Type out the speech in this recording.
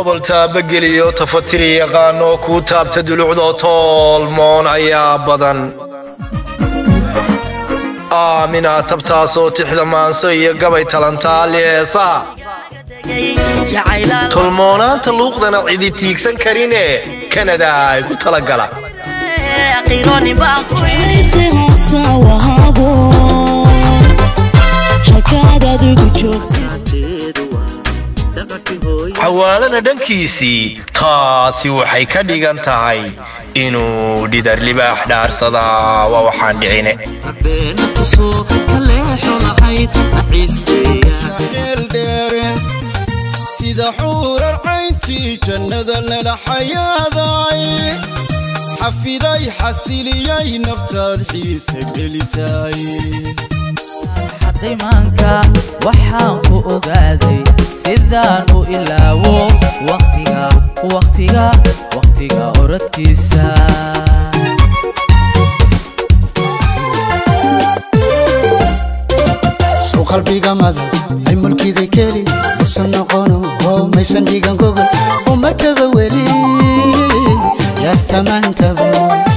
gobol taabageliyo tafatiri yaqaanoo kuu taabta dulucdoo toolmoon ayaa badan aaminaa tabtaasoo tixda maanso iyo gabay talantaali heesaa tolmoonaanta luuqdana cidi tiigsan karine kanada ay ku talagala xawaalana dhankiisii taasi waxay ka dhigan tahay inuu dhidar libaax dhaarsadaa waa waxaan dhicine sida xuurar cayntii jannada lala xayaaday xafiday xasiliyay naftaad xiisa gelisay xadimaanka waxaan ku ogaaday sidaan u ilaawo waqtiga waqtiga waqtiga oradkiisa sow qalbiga madan ay mulkiday keli usan noqono oo maysan dhigan gogol uma kaba weli yaadkamaantaba